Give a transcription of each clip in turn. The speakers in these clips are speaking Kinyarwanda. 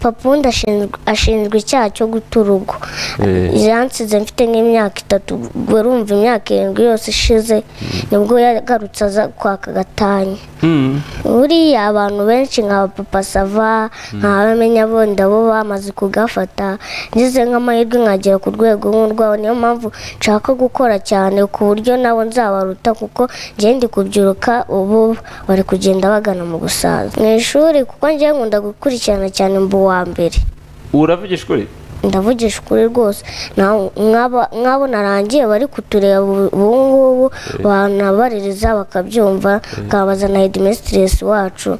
papa undi ashinzwe ashinzwe icyaha cyo guta urugo Eh. yansize mfite nk'imyaka itatu ubwo urumva imyaka irindwi yose ishize nibwo yagarutse aza kwaka gatanya Mm. buriya abantu benshi nka papa sava nka bamenya bonda bo bamaze kugafata ngize nk'amahirwe nkagera ku rwego nk'urwaho niyo mpamvu nshaka gukora cyane ku buryo nabo nzabaruta kuko njye ndi kubyiruka ubu bari kugenda bagana mu gusaza mu ishuri kuko njyewe nkunda gukurikirana cyane mba uwa mbere uravugisha ukuri ndavugisha ukuri rwose na- nk'aba- nk'abo narangiye bari kutureba ubu ubu ngubu banabaririza bakabyumva nkabaza na hedimesitiresi wacu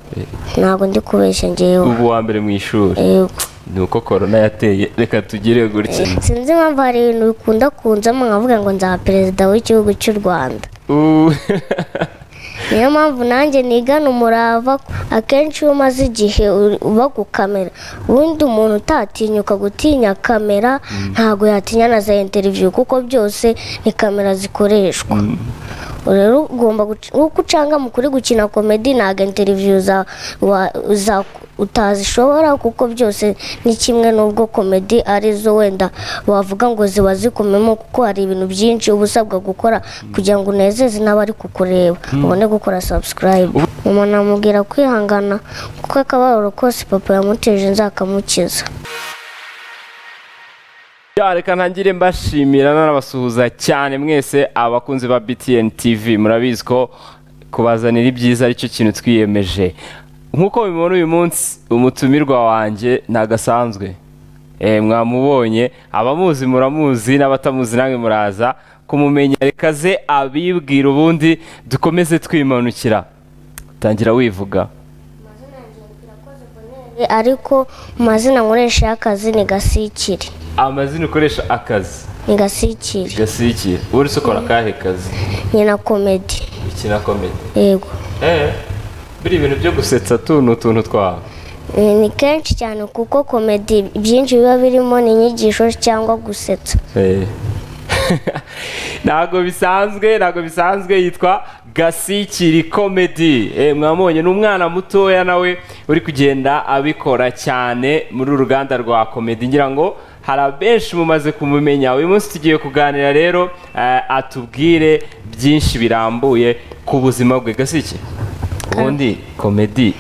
ntabwo ndi kubeshya ngewe ubu wa mbere mu ishuri yego ni uko korona yateye reka tugire gutya sinzi impamvu hari ibintu bikunda kunzamo nkavuga ngo nzaba perezida w'igihugu cy'u rwanda Uh. niyo mpamvu nanjye nigana umurava akenshi iyo umaze igihe uri- uba ku kamera ubundi umuntu utatinyuka gutinya kamera ntabwo yatinya na za interiviyu kuko byose ni kamera zikoreshwa rero ugomba guc- nk'uko ucanga mu kuri gukina komedi ntabwo interiviyu za- wa- za- utazishobora kuko byose ni kimwe n'ubwo komedi ari zo wenda wavuga ngo ziba zikomemo kuko hari ibintu byinshi uba usabwa gukora kugira ngo unezeze n'abari kukureba ubone gukora sabusikarayibu umuntu amubwira kwihangana kuko akababaro kose papa yamuteje nzakamukiza Ya, reka ntangire mbashimira nanabasuhuza cyane mwese abakunzi ba BTN TV murabizi ko kubazanira ibyiza aricyo kintu twiyemeje nk'uko mubibona uyu munsi umutumirwa wanjye ntagasanzwe Eh, mwamubonye abamuzi muramuzi n'abatamuzi namwe muraza kumumenya reka ze abibwira ubundi dukomeze twimanukira tangira wivuga ariko mu mazina nkoresha y'akazi ni gasikire amazina ukoresha akazi ni gasikire gasikira uri sokora akahe kazi ni na komedi ikina komedi yego Eh, biriya bintu byo gusetsa tu ni utuntu twawe Eh, ni kenshi cyane kuko komedi byinshi biba birimo ni inyigisho cyangwa gusetsa ntabwo bisanzwe ntabwo bisanzwe yitwa gasikiri komedi Eh, mwamubonye ni umwana mutoya nawe uri kugenda abikora cyane muri uru ruganda rwa komedi ngira ngo hari abenshi mumaze kumumenya uyu munsi tugiye kuganira rero eh, atubwire byinshi birambuye ku buzima bwe gasiki ubundi komedi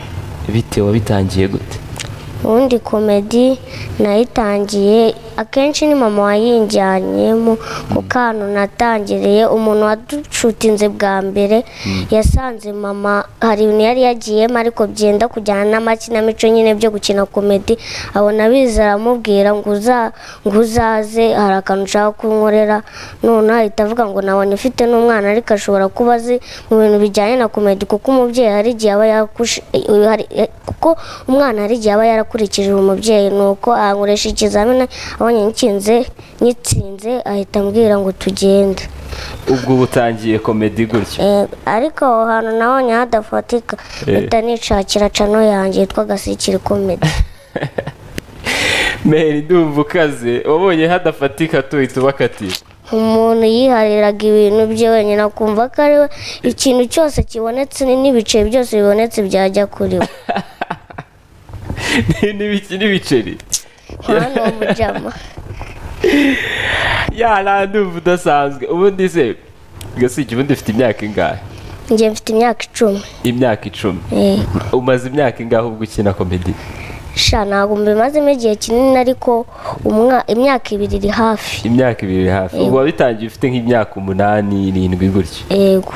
bite wabitangiye gute ubundi komedi nayitangiye akenshi ni mama wayinjyaniyemo ku kantu natangiriye umuntu waducutinze bwa mbere yasanze mama hari ibintu yari yagiyemo ariko byenda kujyana n'amakinamico nyine byo gukina komedi abona biza aramubwira ngo uza- ngo uzaze hari akantu ushaka kunkorera none ahita avuga ngo nabona ifite n'umwana ariko ashobora kuba azi mu bintu bijyanye na komedi kuko umubyeyi hari igihe aba yakushi eh, hari- eh, kuko umwana hari igihe aba yarakurikije umubyeyi ni uko ankoresha ikizamini abonye nkinze nyitsinze ahita ambwira ngo tugende ubwo butangiye komedi gutyo Eh, ariko aho hantu nabonye hadafatika Eh. mpita nishakira cano yanjye yitwa gasikiri komedi meri ndumva ukaze wabonye hadafatika tuhita ubakatira umuntu yihariraga ibintu bye wenyine akumva ko ari we ikintu cyose kibonetse ni- n'ibiceri byose bibonetse byajya kuri we Ni- n'ibiki- n'ibiceri hano mujama yara ndumva udasanzwe ubundi se gasiki ubundi ufite imyaka ingahe njye mfite imyaka icumi imyaka icumi Eh, umaze imyaka ingahe ubwo ukina komedi sha ntabwo mbimazemo igihe kinini ariko umwa- imyaka ibiri iri hafi imyaka ibiri iri hafi ubu wabitangiye ufite nk'imyaka umunani irindwi gutyo yego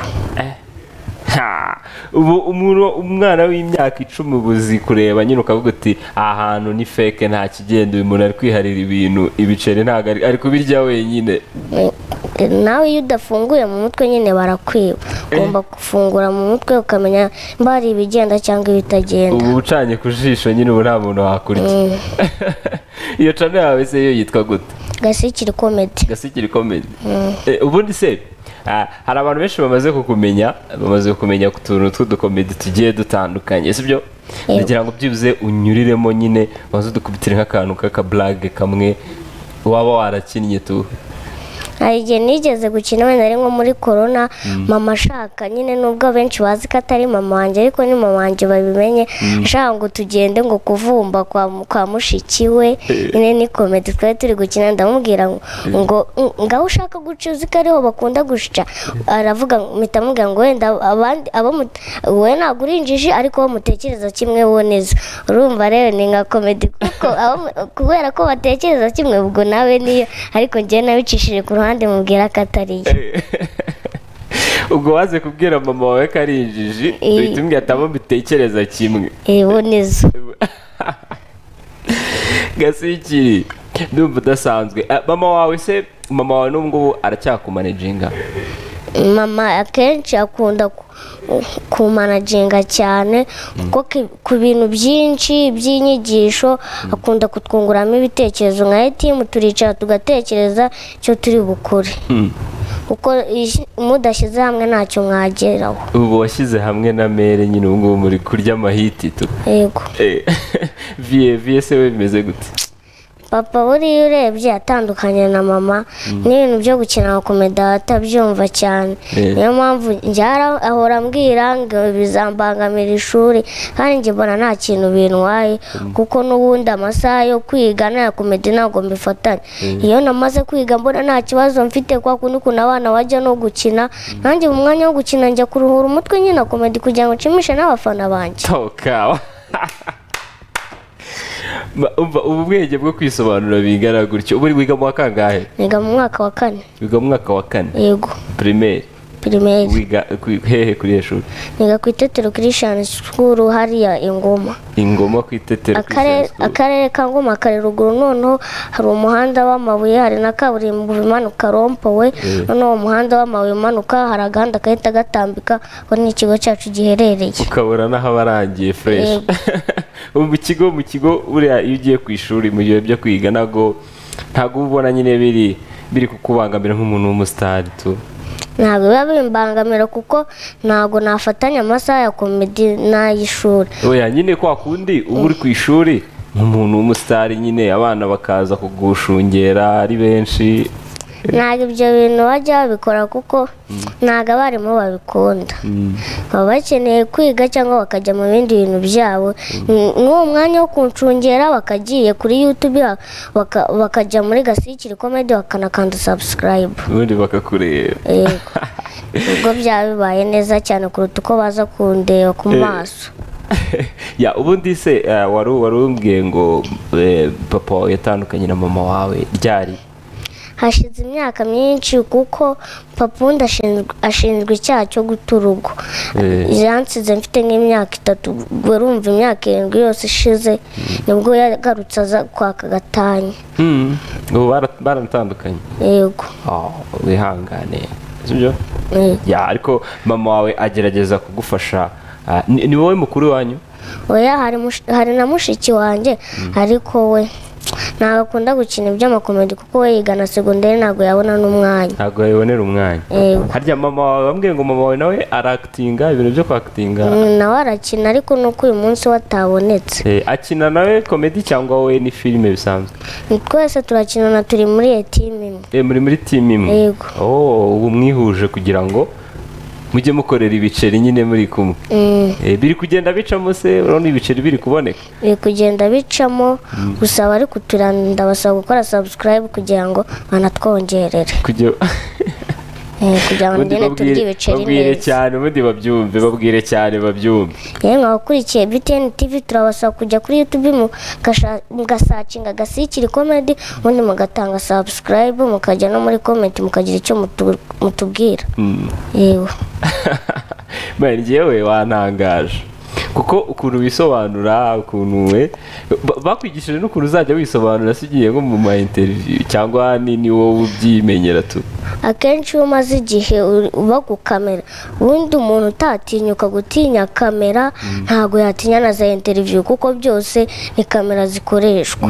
Ha! ubu umuntu- umwana w'imyaka icumi ubu uzi kureba nyine ukavuga uti aha hantu ni feke nta kigenda uyu muntu ari kwiharira ibintu ibiceri ntabwo ari- ari kubirya wenyine Eh, eh, nawe iyo udafunguye mu mutwe nyine barakwiba ugomba gufungura mu mutwe ukamenya mba hari ibigenda cyangwa ibitagenda ubu ucanye ku jisho nyine ubu nta muntu wakurya Mm. iyo cana yawe se yo yitwa gute gasikiri komedi gasikiri komedi Eh, ubundi se ah, hari abantu benshi bamaze kukumenya bamaze kumenya ku tuntu tw'udukomedi tugiye dutandukanye sibyo Yego. ndagira ngo byibuze unyuriremo nyine maze udukubitire nk'akantu k'akaburage kamwe waba warakinnye tu hari igihe nigeze gukina wenda ari nko muri korona mama ashaka nyine nubwo abenshi bazi ko atari mama wanjye ariko ni mama wanjye babimenye ashaka ngo tugende ngo kuvumba kwa kwa mushiki we nyine ni komedi twari turi gukina ndamubwira ngo- ngo "Mm, ngaho ushaka guca uzi ko ariho bakunda guca aravuga mpita amubwira ngo wenda abandi abo mut- wowe ntabwo uri injiji ariko abo mutekereza kimwe bo neza urumva rero ni nka komedi kuko abo mu- kubera ko batekereza kimwe ubwo nawe niyo ariko njyewe nabicishije ku ruhande mubwira ko atari yo ubwo waze kubwira mama wawe ko ari injiji Eh. uhita umbwira ati abo mbitekereza kimwe Eh, bo nizo gasikiri ndumva udasanzwe Ah, mama wawe se mama wawe n'ubu ngubu aracyakumanejinga mama akenshi akunda ku- kumanajinga cyane kuko ki- ku bintu byinshi by'inyigisho akunda kutwunguramo ibitekerezo nka etimu turicara tugatekereza icyo turi bukore kuko ish- mudashyize hamwe ntacyo mwageraho ubu washyize hamwe na mere nyine ubu ngubu muri kurya amahiti tu yego Eh, vie vie se we bimeze gute papa buriya urebye atandukanye na mama n'ibintu byo gukina komeda atabyumva cyane Eh. niyo mpamvu njyara ahora ambwira ngo bizambangamira ishuri kandi njye mbona nta kintu bintwaye kuko n'ubundi amasaha yo kwiga n'aya komedi ntabwo mbifatanya iyo namaze kwiga mbona nta kibazo mfite kwa kundi ukuntu abana bajya no gukina nanjye mu mwanya wo gukina njya kuruhura umutwe nyine na komedi kugira ngo nshimishe n'abafana banjye tokawa ubu bwenge bwo kwisobanura bingana gutyo ubu uri wiga mu wa kangahe niga mu mwaka wa kane wiga mu mwaka wa kane yego primaire pirimeri wiga ku- hehe kuri iyo shuri niga ku itetero christian school hariya ingoma ingoma ku itetero Akare- akarere ka ngoma kari ruguru noneho hari umuhanda w'amabuye hari na kaburimbo imanuka rompowe noneho uwo muhanda w'amabuye umanuka hari agahanda gahita gatambika aho ni ikigo cyacu giherereye ukabona n'aho abarangiye fresh ubu mu kigo mu kigo buriya iyo ugiye ku ishuri mu gihe byo kwiga ntabwo ntabwo uba ubona nyine biri biri kukubangamira nk'umuntu w'umusitari tu ntabwo biba bimbangamira kuko ntabwo nafatanya amasaha ya komedi n'ay'ishuri oya nyine kwa kundi uba uri ku ishuri nk'umuntu w'umusitari nyine abana bakaza kugushungera ari benshi ntabwo ibyo bintu bajya babikora kuko ntabwo abarimu babikunda baba bakeneye kwiga cyangwa bakajya mu bindi bintu byabo N- n'uwo mwanya wo kuncungera bakagiye kuri yutubi baka- bakajya muri gasikiri komedi bakanakanda sabusikarayibu ubundi bakakureba yego ubwo byaba bibaye neza cyane kuruta uko baza kundeba ku maso ya ubundi se eh, wari wari umbwiye ngo eh, papa wawe yatandukanye na mama wawe ryari hashize imyaka myinshi kuko papa undi ashinzwe- ashinzwe icyaha cyo guta urugo Eh. yansize mfite nk'imyaka itatu ubwo urumva imyaka irindwi yose ishize nibwo yagarutse aza kwaka gatanya Hmm, ubu bara- baratandukanye yego Oh, wihangane sibyo Eh, ya ariko mama wawe agerageza kugufasha ah, ni ni wowe mukuru wanyu oya hari mush- hari na mushiki wanjye ariko we ntabwo akunda gukina iby'amakomedi kuko we yiga na segonderi ntabwo yabona n'umwanya ntabwo yabonera umwanya Yego. harya mama wawe bambwiye ngo mama wawe nawe arakitinga ibintu byo kwakitinga Mm, nawe arakina ariko nuko uyu munsi we atabonetse Eh, akina nawe komedi cyangwa wowe ni filime bisanzwe twese turakinana turi muri iyo timu imwe Eh, muri muri timu imwe Yego. Oh, ubu mwihuje kugira ngo mujye mukorera ibiceri nyine muri kumwe Mm. Eh, biri kugenda bicamo se urabona ibiceri biri kuboneka biri kugenda bicamo gusa abari kuturanda basaba gukora subscribe kugira ngo banatwongerere kugira Eh, kugira ngo ubundi njyewe turye babwire ibiceri babwire neza cyane ubundi babyumve babwire cyane babyumve yewe mwabakurikiye btn tv turabasaba kujya kuri youtube mugasha- mugasacinga gasikiri komedi ubundi mugatanga subscribe mukajya no muri comment mukagira icyo mutu- mutubwira yewe mbaye njyewe wantangaje kuko ukuntu wisobanura ukuntu we ba- bakwigishije n'ukuntu uzajya wisobanura se ugiye nko mu ma interview cyangwa ni ni wowe ubyimenyera tu akenshi iyo umaze igihe uri- uba ku kamera ubundi umuntu utatinyuka gutinya kamera ntabwo yatinya na za interiviyu kuko byose ni kamera zikoreshwa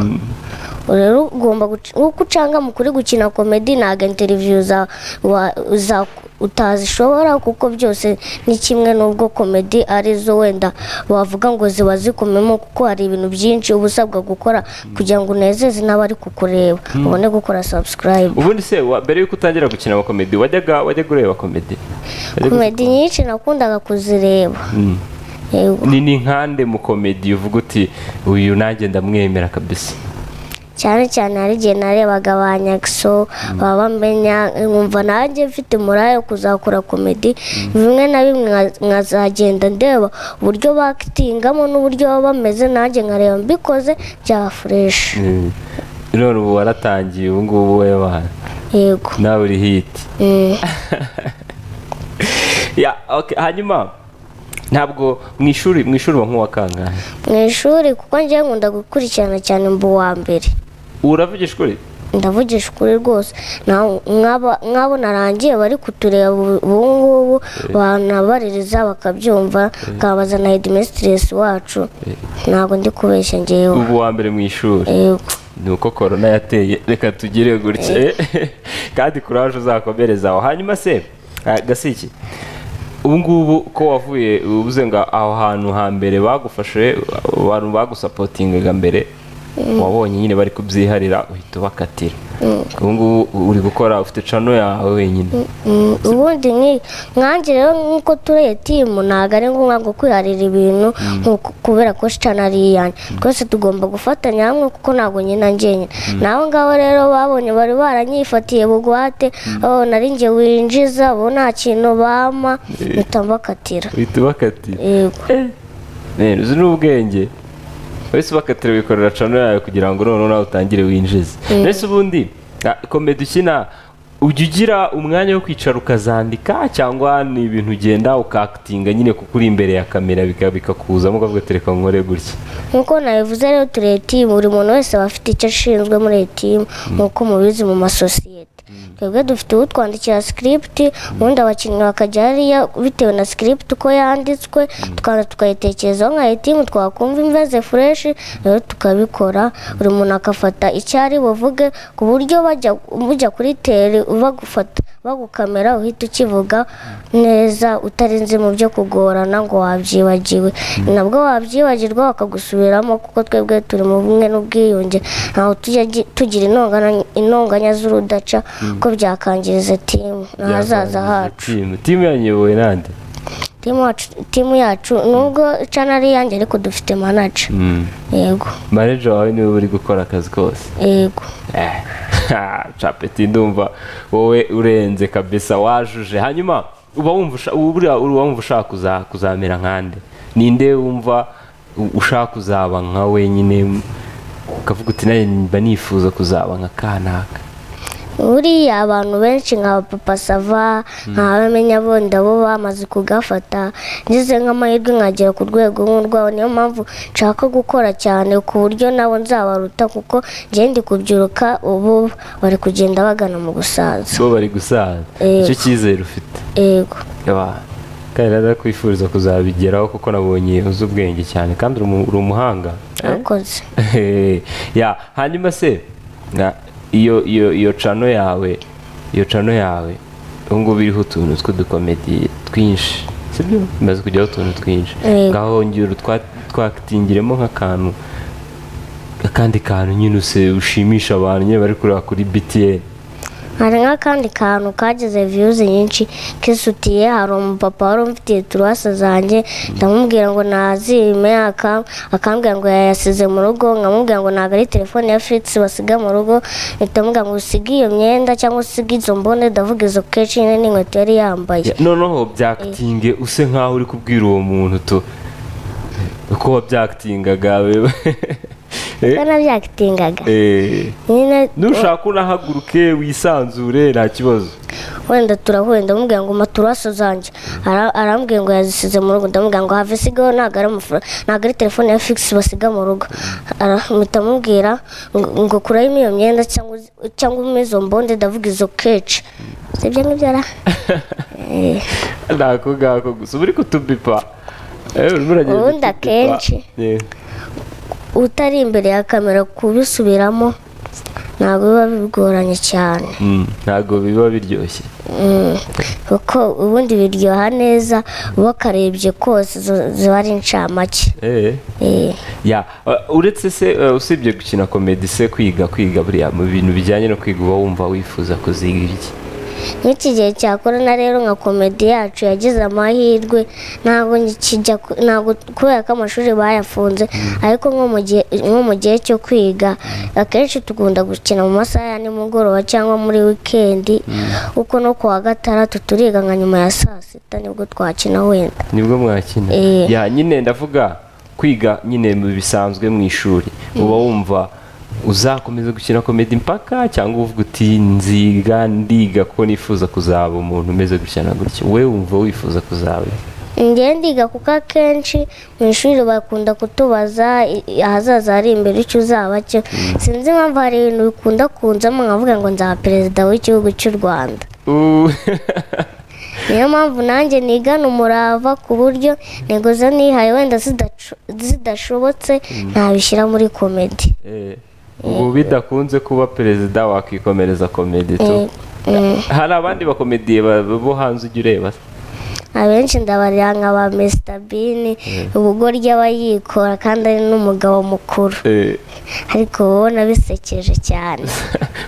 rero ugomba guca- nk'uko ucangama kuri gukina komedi ntabwo interiviyu za- wa- za- utazishobora kuko byose ni kimwe n'ubwo komedi arizo wenda wavuga ngo ziba zikomemo kuko hari ibintu byinshi uba usabwa gukora kugira ngo unezeze n'abari kukureba ubone gukora sabusikarayibu ubundi se wa- mbere yuko utangira gukina amakomedi wajyaga wajyaga ureba komedi Wajyaga- komedi nyinshi nakundaga kuzireba Yego. ni ni nkande mu komedi uvuga uti uyu nanjye ndamwemera kabisa cyane cyane hari igihe narebaga ba nyakso baba bamenya nkumva nanjye mfite umuraya wo kuzakora komedi bimwe na bimwe nka- nkazagenda ndeba uburyo bakitingamo n'uburyo baba bameze nanjye nkareba mbikoze byaba fureshi none ubu waratangiye ubu ngubu wowe wawe yego nawe uri hiti Mm. Ya, okay, hanyuma ntabwo mu ishuri mu ishuri uba nk'uwa kangahe mu ishuri kuko njyewe nkunda gukurikirana cyane mba uwa mbere uravugisha ukuri ndavugisha ukuri rwose nawe- nk'aba- nk'abo narangiye bari kutureba ubu ubu ngubu banabaririza bakabyumva nkabaza na hedimesitiresi wacu ntabwo ndi kubeshya ngewe ubu wa mbere mu ishuri Yego. ni uko korona yateye reka tugire gutya kandi kuraje uzakomereza aho hanyuma se ah, gasiki ubu ngubu ko wavuye ubuze ngo aho hantu hambere bagufashe abantu bagusapotingaga mbere wabonye nyine bari kubyiharira uhita ubakatira ubu ngubu uri gukora ufite cano yawe wenyine Mm, ubundi nki- nkanjye rero nk'uko tureye timu ntabwo ari ngombwa ngo kwiharira ibintu nkuko- kubera ko shitani ari iyanjye twese tugomba gufatanya hamwe kuko ntabwo nyina njyenyine naho ngaho rero babonye bari baranyifatiye bugwate oh, nari njye winjiza bo nta kintu bampa mpita mbakatira uhita ubakatira yego Nene, uzi n'ubwenge wese ubakatira wikorera cano yawe kugira ngo noneho nawe utangire winjize mbese ubundi ah, komedi ukina ujya ugira umwanya wo kwicara ukazandika cyangwa ni ibintu ugenda ukakitinga nyine kuko uri imbere ya kamera bika- bikakuzamo ukavuga ati reka nkore gutya nkuko nabivuze rero turi etimu buri muntu wese aba afite icyo ashinzwe muri etimu nkuko mubizi mu masosiyete twebwe dufite utwandikira sikiripiti ubundi abakinnyi bakajya hariya bitewe na sikiripiti uko yanditswe tukaza tukayitekerezaho nka etimu twakumva imveze fureshi rero tukabikora buri muntu agafata icyo ari buvuge ku buryo bajya bujya kuri teri bagufata bagukamera uhita ukivuga neza utarenze mu byo kugorana ngo wabyibagiwe nabwo wabyibagirwa bakagusubiramo kuko twebwe turi mu bumwe n'ubwiyunge ntaho tujya gi- tugira intongana- intonganya z'urudaca ko byakangiriza timu n'ahazaza hacu timu timu yanyobowe nande timu wacu- timu yacu nubwo cana ari iyanjye ariko dufite manaja yego maneja wawe niwe uri gukora akazi kose yego Eh, ha, capeti ndumva wowe urenze kabisa wajuje hanyuma uba wumva usha- buriya uri wumva ushaka kuza- kuzamera nkande ninde wumva u- ushaka kuzaba nka wenyine ukavuga uti nawe mba nifuza kuzaba nka kanaka buriya abantu benshi nka papa sava nk'abamenya bonda bo bamaze kugafata ngize nk'amahirwe nkagera ku rwego nk'urwabo niyo mpamvu nshaka gukora cyane ku buryo nabo nzabaruta kuko njye ndi kubyiruka ubu bari kugenda bagana mu gusaza bo bari gusaza Yego. icyo cyizere ufite yego Yaba, kandi rero ndakwifuriza kuzabigeraho kuko nabonye uzi ubwenge cyane kandi uri umu- uri umuhanga Eh? murakoze ya hanyuma se na iyo iyo iyo cano yawe iyo cano yawe ubu ngubu iriho utuntu tw'udukomedi twinshi sibyo imaze kujyaho utuntu twinshi Yego. ngaho ngira utwa- twakitingiremo nk'akantu akandi kantu nyine use ushimisha abantu nyine bari kureba kuri btn hari nk'akandi kantu kageze viyuzi nyinshi kisutiye hari umupapa wari umfitiye turuwase zanjye ndamubwira ngo nazime aka- akambwira ngo yayasize mu rugo nkamubwira ngo ntabwo ari telefone ya fitisi basiga mu rugo mpita mubwira ngo usige iyo myenda cyangwa usige izo mbone ndavuga izo keshi nyine n'inkweto yari yambaye Ya, noneho byakatinge use nkaho uri kubwira uwo muntu to uko wabyakitingaga wewe Eh, kuko nabyakitingaga eh. nyine nushaka unahaguruke wisanzure nta kibazo wenda turahuye ndamubwira ngo mpa turuwase zanjye Ara- arambwiye ngo yazisize mu rugo ndamubwira ngo have isigaho ntabwo ari amafaranga ntabwo ari telefone ya figisi basiga mu rugo Ara- mpita amubwira ngo ngo kuramo iyo myenda cyangwa uzi- cyangwa umpe izo mbonde ndavuga izo keci sibyo ngibyo ara Eh, ntako ngako gusa uba uri kutubipa Eh, urimo uragenda Ubundi utubipa. akenshi. Yeah. utari imbere ya kamera kubisubiramo ntabwo biba bigoranye cyane Mm, ntabwo biba biryoshye Mm, kuko ubundi biryoha neza wakarebye kose zo- ziba ari incamake Eh. Eh, ya uh, uretse se uh, usibye gukina komedi se kwiga kwiga buriya mu bintu bijyanye no kwiga uba wumva wifuza kuziga iki nk'iki gihe cya korona rero nka komedi yacu yagize amahirwe ntabwo nkijya ku- ntabwo kubera ko amashuri bayafunze ariko nko mu gihe- nko mu gihe cyo kwiga akenshi tugunda gukina mu masaha ya nimugoroba cyangwa muri wikendi kuko no ku wa gatandatu turiga nka nyuma ya saa sita nibwo twakina wenda nibwo mwakina Eh. ya nyine ndavuga kwiga nyine mu bisanzwe mu ishuri uba wumva uzakomeza gukina komedi mpaka cyangwa uvuga uti nziga ndiga ko nifuza kuzaba umuntu umeze gutya na gutya we wumva wifuza kuzaba iki?" Njye ndiga kuko akenshi mu ishuri bakunda kutubaza i- i- ahazaza hari imbere icyo uzaba cyo sinzi impamvu hari ibintu bikunda kunzamo nkavuga ngo nzaba perezida w'igihugu cy'u rwanda Uh, niyo mpamvu nanjye nigana umurava ku buryo intego zo nihaye wenda zidacu- zidashobotse ntabishyira muri komedi eh, ubu bidakunze kuba perezida wakikomereza komedi tu Mm. hari abandi bakomediye ba- bo hanze ujya ureba se? abenshi ndabarira nka ba Mr Bean ubugoryi aba yikora kandi ari n'umugabo mukuru Eh, ariko uba ubona bisekeje cyane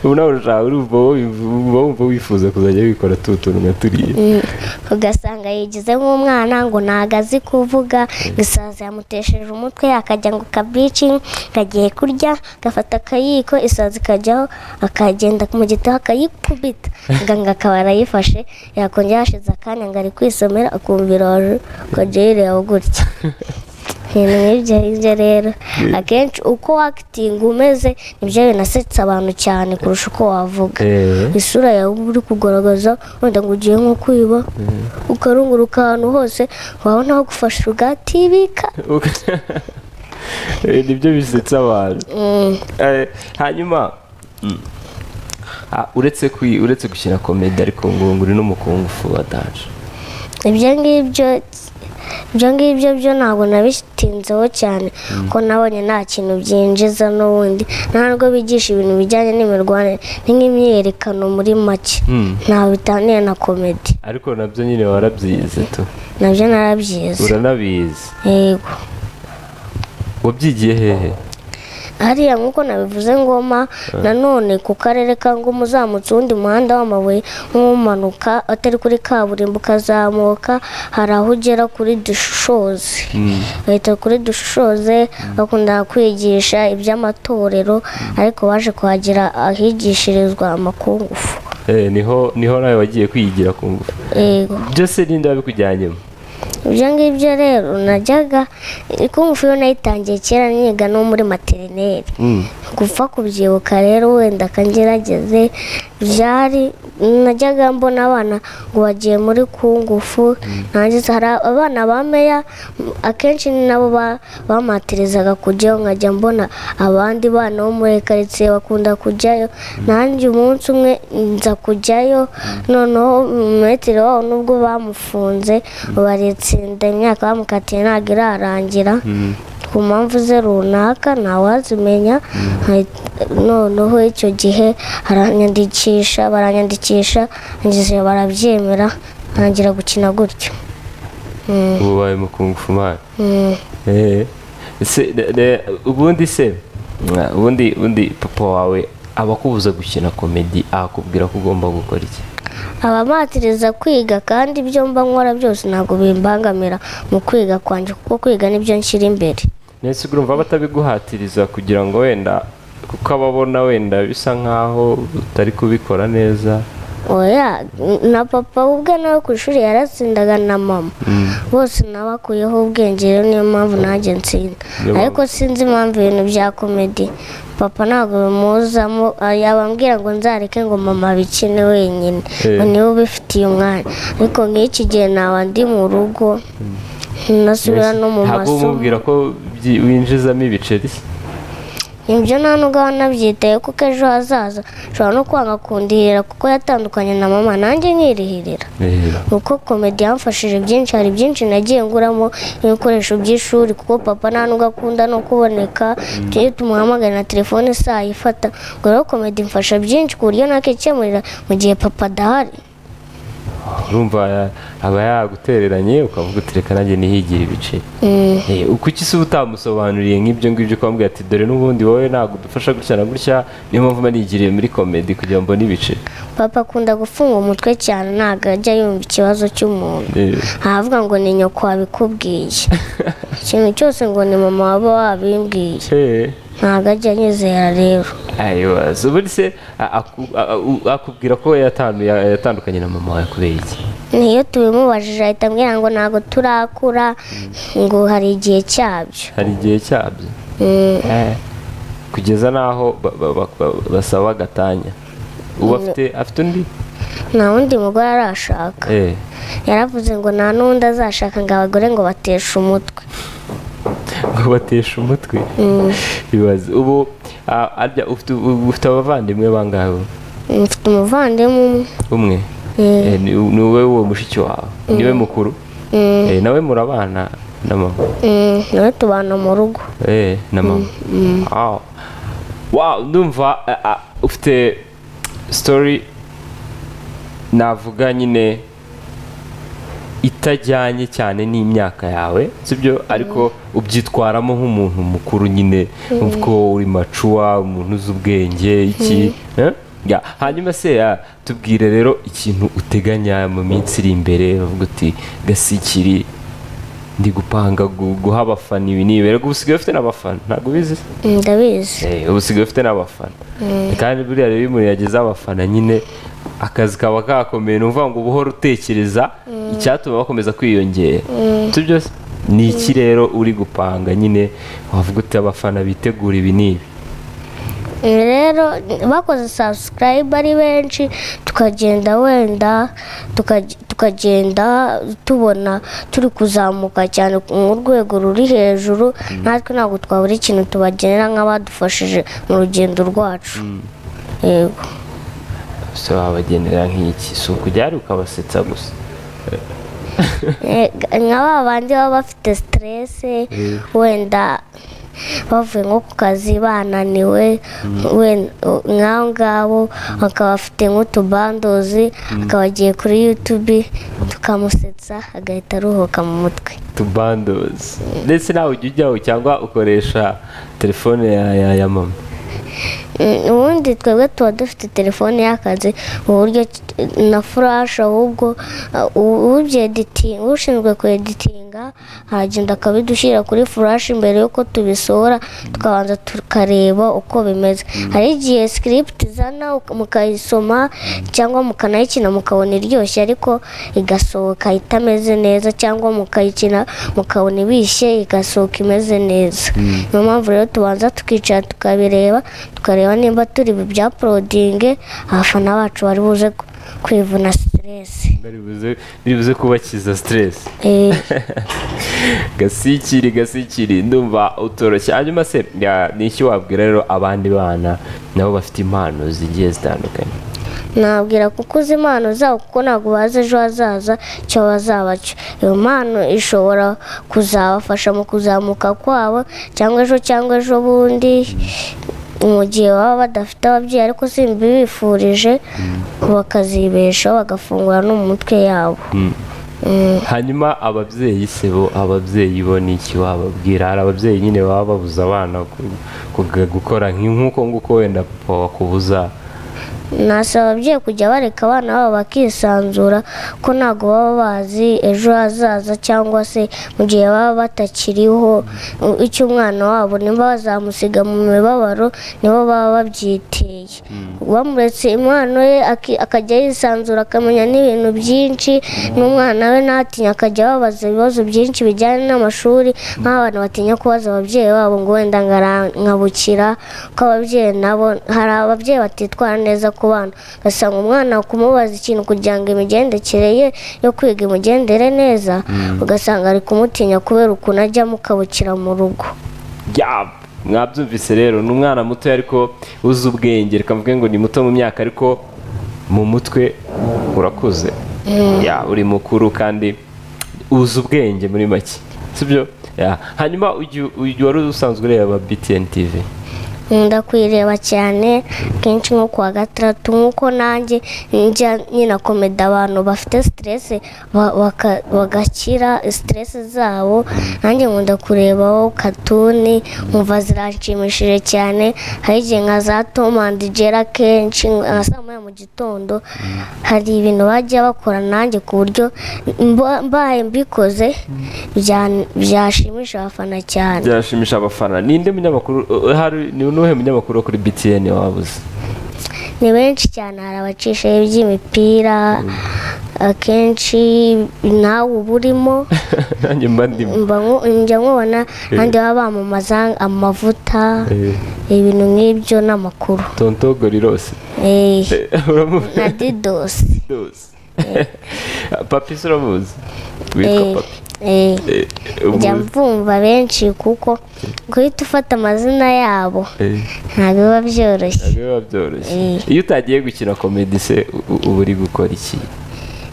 ubu nawe urashaka urumva wowe- uba wumva wifuza kuzajya wikora tu tuntu nka turiya Mm. ugasanga yigize nk'umwana ngo ntago azi kuvuga isazi yamutesheje umutwe akajya ngo kabici kagiye kurya agafata akayiko isazi ikajyaho akagenda mu gitaha akayikubita muganga akaba arayifashe yakongera hashize akanya ngo ari kwisomera akumva iroje akajya yirebaho gutya ibintu nk'ibyo ngibyo rero akenshi uko wakitinga umeze nibyo binasetsa abantu cyane kurusha uko wavuga Eh. isura yawe uba uri kugaragaza wenda ngo ugiye nko kwiba ukarunguruka ahantu hose wabona aho gufasha ugatibika Eh, nibyo bisetsa abantu Mm, Eh, hanyuma ah, uretse kwi- uretse gukina komedi ariko ngo ngo uri n'umukungufu wa danje ibyo ngibyo ibyo ngibyo byo ntabwo nabitinzeho cyane ko nabonye nta kintu byinjiza n'ubundi nta nubwo bigisha ibintu bijyanye n'imirwanire ni nk'imyiyerekano muri make Mm. ntaho bitaniye na komedi ariko nabyo nyine warabyize tu nabyo narabyize uranabizi yego wabyigiye hehe hariya nk'uko nabivuze ngoma nanone ku karere ka ngoma uzamutse uwundi muhanda w'amabuye nk'umanuka atari kuri kaburimbo ukazamuka hari aho ugera kuri dushishoze bahita kuri dushishoze bakunda kwigisha iby'amatorero ariko baje kuhagira ahigishirizwa amakungufu Eh, niho niho nawe wagiye kwiyigira ku ngufu yego byose ninde wabikujyanyemo ibyo ngibyo rero najyaga ikungufu yo nayitangiye kera niga no muri materineri Mm. gupfa kubyibuka rero wenda kangerageze byari najyaga mbona abana ngo bagiye muri kungufu ntangiza hari abana bameya akenshi ni nabo ba- bamatirizaga kujyayo nkajya mbona abandi bana bo muri karitsiye bakunda kujyayo nanjye umunsi umwe nza kujyayo noneho metero wabo nubwo bamufunze baritsinda imyaka bamukatiye ntabwo irarangira ku mpamvu ze runaka ntawazimenya nka- noneho icyo gihe aranyandikisha baranyandikisha ngize barabyemera ntangira gukina gutyo ubu wabaye mukungufu mani Mm. Eh, se de- de- ubundi se mwa, ubundi ubundi papa wawe abakubuza gukina komedi akubwira ko ugomba gukora iki abamatiriza kwiga kandi ibyo mba nkora byose ntabwo bimbangamira mu kwiga kwanjye kuko kwiga nibyo nshyira imbere ndetse urumva batabiguhatiriza kugira ngo wenda kuko ababona wenda bisa nkaho utari kubikora neza oya n- na papa ubwe nawe ku ishuri yaratsindaga na mama bose nabakuyeho ubwenge rero niyo mpamvu nanjye nsinda Niyo mpamvu. ariko sinzi impamvu ibintu bya komedi papa ntabwo bimuzamo ah, yabambwira ngo nzareke ngo mama abikine wenyine Eh. ngo niwe ubifitiye umwanya ariko nk'iki gihe naba ndi mu rugo nasubira no mu ntabwo masomo umubwira ko byi- winjizamo ibiceri se? ibyo nta nubwo aba anabyitaye kuko ejo hazaza nshobora no kwanga kundihira kuko yatandukanye na mama nanjye nkirihirira kuko komedi yamfashije byinshi hari byinshi nagiye nguramo ibikoresho by'ishuri kuko papa nta nubwo akunda no kuboneka tujye tumuhamagara na telefone isaha ifata ngo rero komedi imfasha byinshi ku buryo nakikemurira mu gihe papa adahari urumva aba yagutereranye ukavuga utereka nanjye nihigire ibice Mm. Eh, kuki se uba utamusobanuriye nk'ibyo ngibyo ukambwira ati dore n'ubundi wowe ntabwo udufasha gutya na gutya niyo mpamvu mba nigiriye muri komedi kugira ngo mbone ibice papa akunda gufunga umutwe cyane ntabwo ajya yumva ikibazo cy'umuntu Eh, ntavuga ngo ni nyoko wabikubwiye ikintu cyose ngo ni mama waba wabimbwiye eh. ntabwo ajya anyizera rero ayibaza ubundi se a- aku- a- a- u- akubwira ko we yatandu- ya- yatandukanye na mama wawe kubera iki niyo tubimubajije ahita ambwira ngo ntabwo turakura ngo hari igihe cyabyo hari igihe cyabyo Mm, Eh, kugeza n'aho ba- ba- ba- ba- basaba agatanya ubu afite afite undi nta wundi mugore arashaka Eh. yaravuze ngo nta n'undi azashaka ngo abagore ngo bateshe umutwe ngo bateshe umutwe bibaza ubu a- arya ufite ubu- ufite abavandimwe bangahe mfite umuvandimwe umwe umwe Eh, ni ni wowe uwo mushiki wawe niwe mukuru Mm, Eh, nawe murabana na mama mm, nawe tubana mu rugo Eh, na mama Wow. wow ndumva eh, ah, ufite story navuga nyine itajyanye cyane n'imyaka yawe sibyo ariko ubyitwaramo nk'umuntu mukuru nyine ubwo uri macuwa umuntu uzi ubwenge iki eh? Ya, hanyuma se ah, tubwire rero ikintu uteganya mu minsi iri imbere uvuga uti gasikiri ndi gupanga gu- guha abafana ibi nibere ubu usigaye ufite n'abafana ntabwo ubizi se? Mm, ndabizi Eh, ubu usigaye ufite n'abafana kandi buriya rero iyo umuntu yagize abafana nyine akazi kaba kakomeye ni ukuvuga ngo uba uhora utekereza icyatuma bakomeza kwiyongera si byo se? ni iki rero uri gupanga nyine wavuga uti abafana bitegura ibi n'ibi rero bakoze subscribe ari benshi tukagenda wenda tukaj- tukagenda tubona turi kuzamuka cyane mu rwego ruri hejuru natwe ntabwo twabura ikintu tubagenera nk'abadufashije mu rugendo rwacu yego se wabagenera nk'iki si ukujya hari ukabasetsa gusa Eh, nka ba bandi baba bafite siterese wenda bavuye nko ku kazi bananiwe we- nk'abo ngabo bakaba bafite nk'utubandozi akaba agiye kuri yutubi tukamusetsa agahita aruhuka mu mutwe tubandozi ndetse nawe ujya ujyaho cyangwa ukoresha telefone ya- ya ya mama Mm, ubundi twebwe tuba dufite telefone y'akazi mu buryo ki- na furashe ahububwo ushinzwe kweditinga aragenda akabidushyira kuri furashe mbere y'uko tubisohora tukabanza tukareba uko bimeze hari igihe sikiriputi izana uk- mukayisoma cyangwa mukanayikina mukabona iryoshye ariko igasohoka itameze neza cyangwa mukayikina mukabona ibishye igasohoka imeze neza niyo mpamvu rero tubanza tukicara tukabireba tukareba nimba turi bya porodinge abafana bacu bari buze ku- kwivuna siteresi Baribuze- biribuze kubakiza siteresi Eh, gasikiri gasikiri ndumva utoroshye hanyuma se ya, ni iki wabwira rero abandi bana nabo bafite impano zigiye zitandukanye nabwira kuko uzi impano zabo kuko ntabwo bazi ejo hazaza icyo bazaba cyo iyo mpano ishobora kuzabafasha mu kuzamuka kwabo cyangwa ejo cyangwa ejo bundi mu gihe baba badafite ababyeyi ariko simbibifurije bakazibeshaho bagafungura no mu mitwe yabo hanyuma ababyeyi se bo ababyeyi bo ni iki wababwira hari ababyeyi nyine baba babuza abana ku- ku- gukora nk- nk'uko nguko wenda papa wakubuza nasaba ababyeyi kujya bareka abana babo bakisanzura ko ntabwo baba bazi ejo hazaza cyangwa se mu gihe baba batakiriho icyo umwana wabo niba bazamusiga mu mibabaro nibo baba babyiteye bamuretse impano ye aki- akajya yisanzura akamenya n'ibintu byinshi n'umwana we ntatinya akajya ababaza ibibazo byinshi bijyanye n'amashuri nk'abana batinya kubaza ababyeyi babo ngo wenda nkabukira ko ababyeyi nabo hari ababyeyi batitwara neza ku bana ugasanga umwana kumubaza ikintu kugira ngo imigendekere ye yo kwiga imugendere neza ugasanga ari kumutinya kubera ukuntu ajya mukabukira mu rugo ya mwabyumvise rero ni umwana muto ariko uzi ubwenge reka mvuge ngo ni muto mu myaka ariko mu mutwe urakuze Ya, uri mukuru kandi uzi ubwenge muri make sibyo Ya. hanyuma uyu uyu wari usanzwe ureba btn tv nkunda kuyireba cyane kenshi nko kuwa gatandatu nk'uko nanjye njya nyina komeda abantu bafite siteresi bagakira siteresi zabo nanjye nkunda kurebaho katuni nkumva ziranshimishije cyane hari igihe nka za tomu andi jera kenshi nka saa moya mu gitondo hari ibintu bajya bakora nanjye ku buryo mba- mbaye mbikoze bya- byashimisha abafana cyane byashimisha abafana ninde munyamakuru uh, hari ni unuhe munyamakuru wo kuri btn wabuze ni benshi cyane hari abacishaho iby'imipira akenshi nawe uba urimo nanjye mba ndimo mba nku- njya nkubona kandi baba bamamaza amavuta Eh, ibintu nk'ibyo n'amakuru tonto gorilose Eh, Eh, uramuzi na didosi Dose. papi se uramuzi witwa Eh, papi eh, Eh, njya umuzi. mvumva benshi kuko guhita ufata amazina yabo Eh, ntabwo biba byoroshye ntabwo biba byoroshye Eh. iyo utagiye gukina komedi se u- u- uba uri gukora iki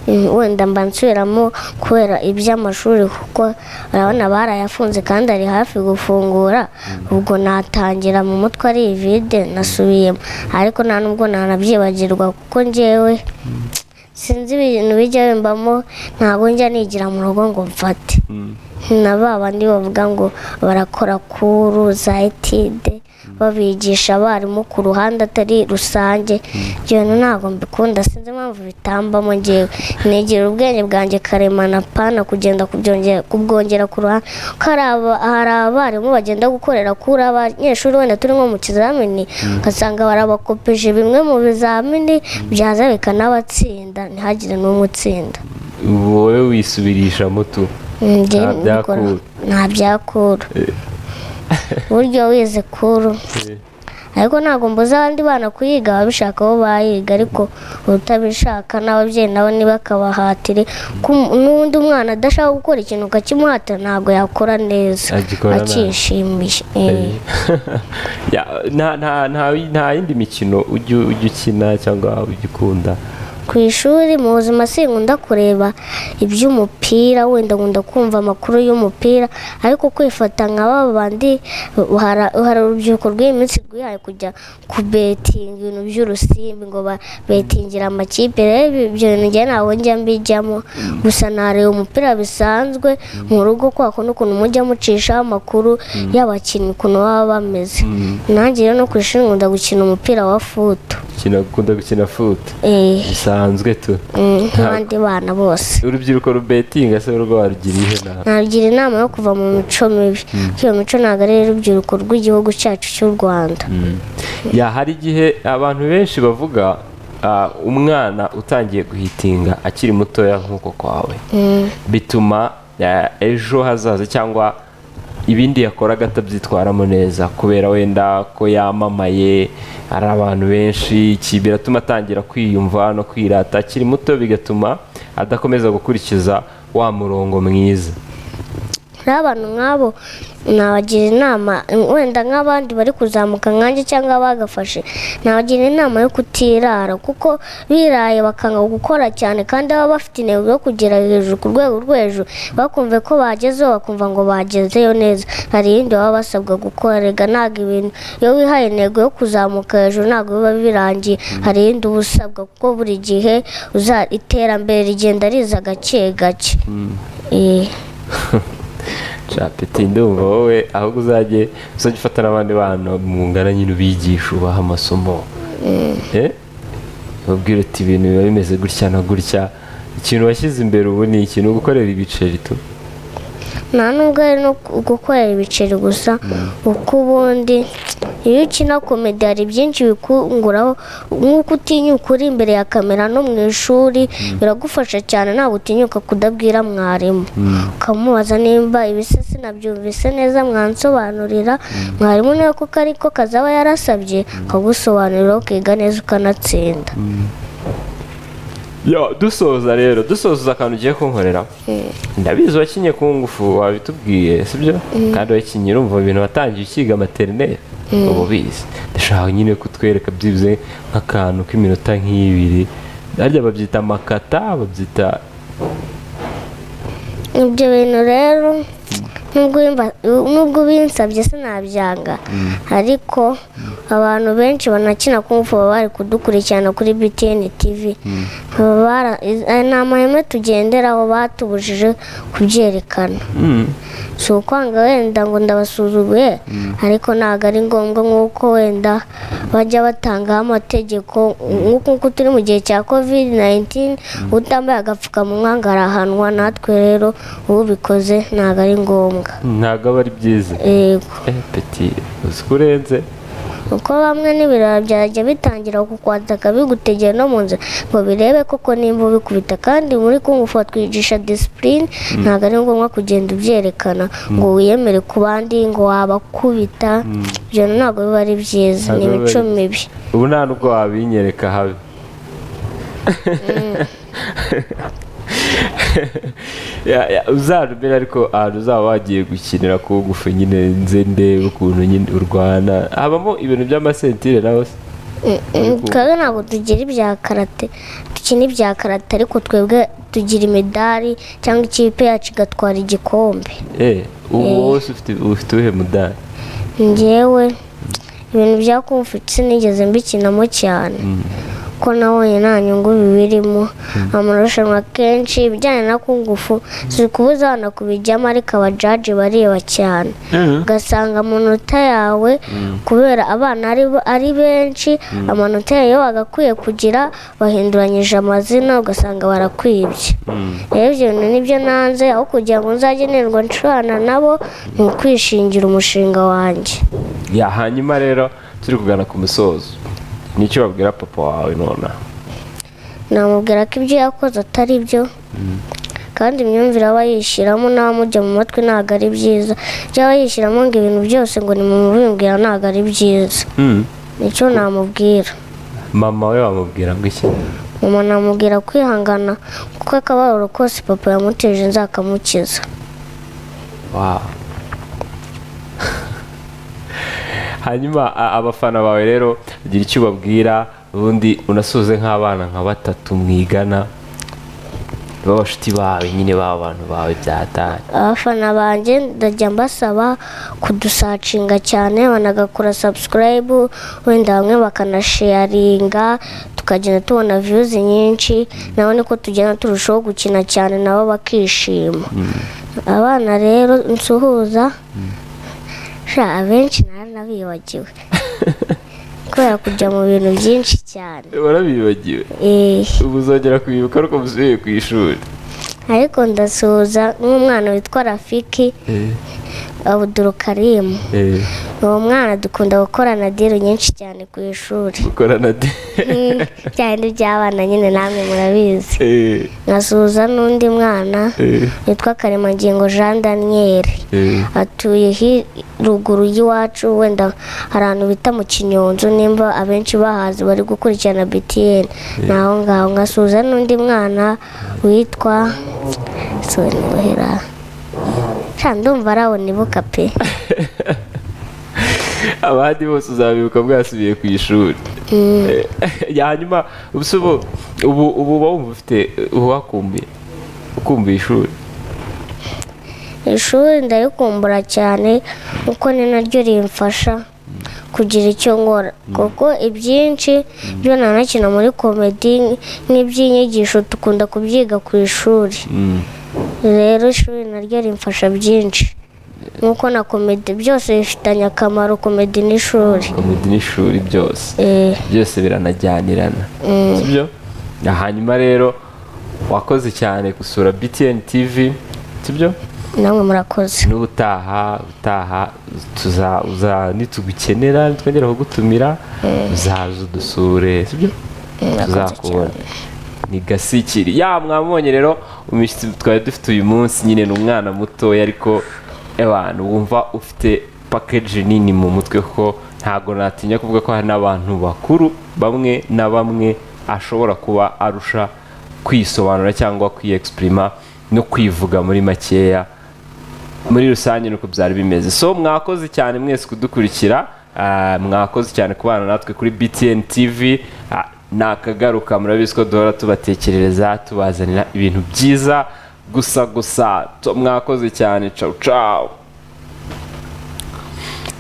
Eh, wenda mba nsubiramo kubera iby'amashuri kuko urabona barayafunze kandi ari hafi gufungura ubwo natangira mu mutwe ari ivide nasubiyemo ariko nta nubwo nanabyibagirwa kuko njyewe sinzi ibintu bijya bimbamo ntabwo njya nigira mu rugo ngo mfate Mm. na ba bandi bavuga ngo barakora kuru za etide babigisha abarimu ku ruhande atari rusange ibyo bintu ntabwo mbikunda sinzi impamvu bitambamo ngewe negera ubwenge bwanjye karemana pana kugenda kubyongera kubwongera ku ruhande ko hari aba- hari abarimu bagenda gukorera kuri abanyeshuri wenda turi nko mu kizamini ugasanga barabakopeje bimwe mu bizamini byaza bikanabatsinda ntihagire n'umwe utsinda wowe wisubirishamo tu Njye Nta byakura. mbikora- nta byakura buryo wize kuru Eh, ariko ntabwo mbuza abandi bana kuyiga ababishaka bo bayiga ariko utabishaka n'ababyeyi nabo ntibakabahatire ko um- n'undi mwana adashaka gukora ikintu ukakimuhatira ntabwo yakora neza Agikora nabi. akishimiye Eh. eh. Ya, nta- nta- nta- nta yindi mikino ujya ujya ukina cyangwa ujya ukunda ku ishuri mu buzima sinkunda kureba iby'umupira wenda nkunda kumva amakuru y'umupira ariko kwifata nka ba bandi hari- hari urubyiruko rw'iyi minsi rwihaye kujya kubetinga ibintu by'urusimbi ngo babetingire amakipe rero ibi- ibyo bintu njye ntabwo njya mbijyamo gusa nareba umupira bisanzwe mu rugo kwa kundi ukuntu mujya mucishaho amakuru y'abakinnyi ukuntu baba bameze nanjye rero no ku ishuri nkunda gukina umupira wa futu ukina ukunda gukina foot Eh. bisanzwe tu Mm, nk'abandi bana bose urubyiruko rubetinga se rwo warugiriye nabi nagira inama yo kuva mu mico mibi kuko iyo mico ntabwo ari urubyiruko rw'igihugu cyacu cy'u rwanda ya hari igihe abantu benshi bavuga ah, umwana utangiye guhitinga akiri mutoya nk'uko kwawe bituma ah, ejo hazaza cyangwa ibindi yakoraga atabyitwaramo neza kubera wenda ko yamamaye ari abantu benshi iki biratuma atangira kwiyumva no kwirata akiri muto bigatuma adakomeza gukurikiza wa murongo mwiza rero abantu nk'abo nabagira inama wenda nk'abandi bari kuzamuka nkanjye cyangwa bagafashe nabagira inama yo kutirara kuko biraye bakanga gukora cyane kandi baba bafite intego yo kugera hejuru ku rwego rwo hejuru bakumve ko bagezeho bakumva ngo bagezeyo neza hari ibindi baba basabwa gukorega ntabwo ibintu iyo wihaye intego yo kuzamuka hejuru ntabwo biba birangiye hari ibindi uba usabwa kuko buri gihe uza- iterambere rigenda riza gake gake Eh. capeti ndumva wowe ahubwo uzajye uzajya ufata n'abandi bana mungana nyine ubigisha ubaha amasomo Eh? ubabwira uti ibintu biba bimeze gutya na gutya ikintu washyize imbere ubu ni ikintu gukorera ibiceri tu nta nubwo ari no gu- gukorera ibiceri gusa kuko ubundi iyo ukina komedi hari byinshi bikunguraho nk'uko utinyuka uri imbere ya kamera no mu ishuri biragufasha cyane ntabwo utinyuka kudabwira mwarimu ukamubaza nimba ibisesi nabyumvise neza mwansobanurira mwarimu nawe kuko ariko kazaba yarasabye akagusobanurira ukiga neza ukanatsinda yo dusoza rero dusoza akantu ugiye kunkorera ndabizi wakinye ku ngufu wabitubwiye sibyo kandi wakinye urumva ibintu watangiye ukiga materineri uba ubizi ndashaka nyine kutwereka byibuze nk'akantu k'iminota nk'ibiri harya babyita amakata babyita ibyo bintu rero nubwo bimba- nubwo binsabye sinabyanga ariko abantu benshi banakina kumva baba bari kudukurikirana kuri btn tv Baba bara- aya ni amahame tugenderaho batubujije kubyerekana mm, si ukwanga wenda ngo ndabasuzuguye ariko ntabwo ari ngombwa nk'uko wenda bajya batangaho amategeko nk'uko nk'uko turi mu gihe cya covid 19 utambaye agapfukamunwa ngo arahanwa natwe rero ubikoze ntabwo ari ngombwa ntabwo aba ari byiza yego eh peti uzi ko urenze kuko bamwe n'ibirara byajya bitangira kukwataka bigutegera no mu nzira ngo birebe koko nimba ubikubita kandi muri kungufu batwigisha disipurine ntabwo ari ngombwa kugenda ubyerekana ngo wiyemere ku bandi ngo wabakubita ibyo ntabwo biba ari byiza ni Ntabwo biba imico ari byiza. mibi ubu nta nubwo wabinyereka habe Ya- ya, uzarumira ariko ahantu uzaba wagiye gukinira ku ngufu nyine nze ndebe ukuntu nyine urwana habamo ibintu by'amasentire nawe se Ariko- twebwe ntabwo tugira ibya karate dukina ibya karate ariko twebwe tugira imidari cyangwa ikipe yacu igatwara igikombe eh ubu wose ufite ufite uwuhe mudari njyewe ibintu bya kumfutse sinigeze mbikinamo cyane ko nabonye nta nyungu bibirimo amarushanwa kenshi ibijyanye na kungufu si kubuza abana kubijyamo ariko abajaji bareba cyane ugasanga amanota yawe kubera abana ari, ari benshi amanota yawe bagakwiye kugira bahinduranyije amazina ugasanga barakwibye rero ibyo bintu nibyo nanze aho kugira ngo nzagenerwa ncurana nabo ni ukwishingira umushinga wanjye ya hanyuma rero turi kugana ku musozo nicyo babwira papa wawe nonaha namubwira ko ibyo yakoze atari byo kandi imyumvire aba yishyiramo n'abamujya mu matwi ntabwo ari byiza byaba yishyiramo ngo ibintu byose ngo ni mu mubimbwira ntabwo ari byiza Mm. nicyo namubwira mama we wamubwira ngo iki mama namubwira kwihangana kuko akababaro kose papa yamuteje nzakamukiza Wow. hanyuma a- abafana bawe rero ugira icyo ubabwira ubundi unasoze nk'abana nka batatu mwigana b'abashuti bawe nyine b'abantu bawe byataye abafana banjye ndajya mbasaba kudusacinga cyane banagakora sabusikarayibu wenda bamwe bakanasheyaringa tukagenda tubona viyuzi nyinshi nabo niko tugenda turushaho gukina cyane nabo bakishima abana rero nsuhuza sha abenshi nari nabibagiwe kubera kujya mu bintu byinshi cyane warabibagiwe Eh. ubu uzongera kubibuka ariko musubiye ku ishuri ariko ndasuhuza nk'umwana witwa rafiki abudurukarimu uwo mwana dukunda gukorana diri nyinshi cyane ku ishuri gukorana de cyane by'abana nyine namwe murabizi nkasuhuza n'undi mwana witwa karemangingo jean daniel atuye hi- ruguru y'iwacu wenda hari ahantu bita mu kinyonzo nimba abenshi bahazi bari gukurikirana btn naho ngaho nkasuhuza n'undi mwana witwa sonibuhera ndumva arawunibuka pe abandi bose uzabibuka bwasubiye ku ishuri Eh, hanyuma ubuse ubu ubu ubu uba wumva ufite uwakumbuye ukumbuye ishuri ishuri ndarikumbura cyane kuko ni naryo rimfasha kugira icyo nkora kuko ibyinshi byo nanakina muri komedi nk'iby'inyigisho dukunda kubyiga ku ishuri rero ishuri naryo rimfasha byinshi nk'uko na komedi byose bifitanye akamaro komedi n'ishuri komedi n'ishuri byose Eh, byose biranajyanirana sibyo Na hanyuma rero wakoze cyane gusura btn tv sibyo namwe murakoze n'ubutaha utaha tuza uza nitugukenera twongera kugutumira uzaza udusure sibyo tuzakubona ni gasikiri ya mwamubonye rero umushyitsi twari dufite uyu munsi nyine ni umwana mutoya ariko abantu wumva ufite pakeji nini mu mutwe ko ntago natinya kuvuga ko hari n'abantu bakuru bamwe na bamwe ashobora kuba arusha kwisobanura cyangwa kwiyegisitirima no kwivuga muri makeya muri rusange nuko byari bimeze so mwakoze cyane mwese kudukurikira ah, mwakoze cyane kubana natwe kuri btn tv Ah, ni akagaruka murabizi ko duhora tubatekerereza tubazanira ibintu byiza gusa gusa So, mwakoze cyane cawu cawu